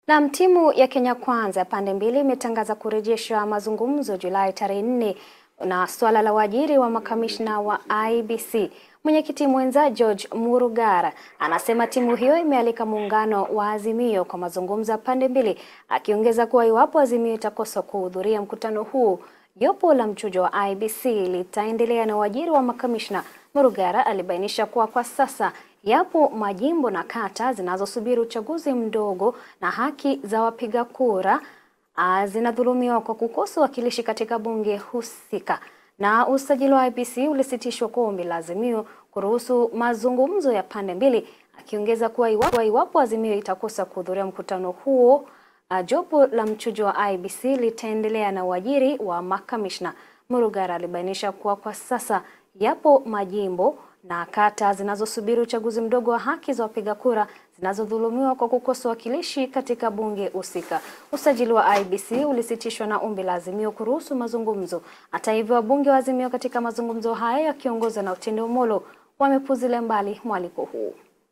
Na timu ya Kenya Kwanza ya pande mbili imetangaza kurejesha mazungumzo Julai tarehe nne na swala la uajiri wa makamishna wa IEBC. Mwenyekiti mwenza George Murugara anasema timu hiyo imealika muungano wa Azimio kwa mazungumzo ya pande mbili, akiongeza kuwa iwapo Azimio itakosa kuhudhuria mkutano huu, jopo la mchujo wa IEBC litaendelea na uajiri wa makamishna. Murugara alibainisha kuwa kwa sasa yapo majimbo na kata zinazosubiri uchaguzi mdogo na haki za wapiga kura zinadhulumiwa kwa kukosa uwakilishi katika bunge husika. Na usajili wa IEBC ulisitishwa kwa ombi la Azimio kuruhusu mazungumzo ya pande mbili, akiongeza kuwa iwapo, iwapo Azimio itakosa kuhudhuria mkutano huo, jopo la mchujo wa IEBC litaendelea na uajiri wa makamishna. Murugara alibainisha kuwa kwa sasa yapo majimbo na kata zinazosubiri uchaguzi mdogo wa haki za wapiga kura zinazodhulumiwa kwa kukosa wakilishi katika bunge husika. Usajili wa IEBC ulisitishwa na ombi la Azimio kuruhusu mazungumzo. Hata hivyo, wabunge wa Azimio katika mazungumzo hayo yakiongozwa na Otiende Omolo wamepuzilia mbali mwaliko huu.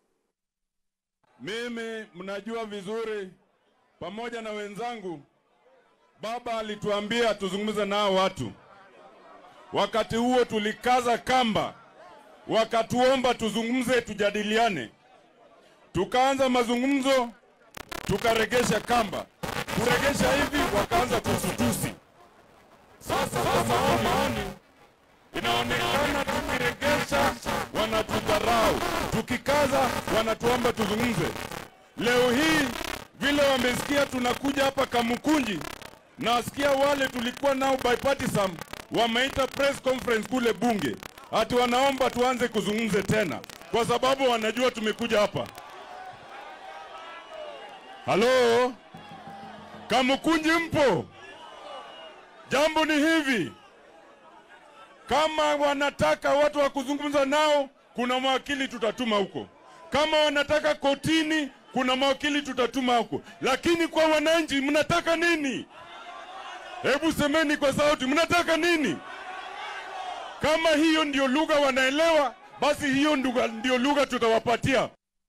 Mimi mnajua vizuri, pamoja na wenzangu, baba alituambia tuzungumze nao watu. Wakati huo tulikaza kamba wakatuomba tuzungumze, tujadiliane. Tukaanza mazungumzo, tukaregesha kamba. Kuregesha hivi, wakaanza tusutusi. Sasa kwa maoni, inaonekana tukiregesha wanatudharau, tukikaza wanatuomba tuzungumze. Leo hii vile wamesikia tunakuja hapa Kamukunji, nasikia wale tulikuwa nao bipartisan wameita press conference kule bunge ati wanaomba tuanze kuzungumze tena kwa sababu wanajua tumekuja hapa. Halo, Kamukunji mpo? Jambo ni hivi, kama wanataka watu wa kuzungumza nao, kuna mawakili tutatuma huko. Kama wanataka kotini, kuna mawakili tutatuma huko. Lakini kwa wananchi, mnataka nini? Hebu semeni kwa sauti, mnataka nini? Kama hiyo ndio lugha wanaelewa, basi hiyo ndio lugha tutawapatia.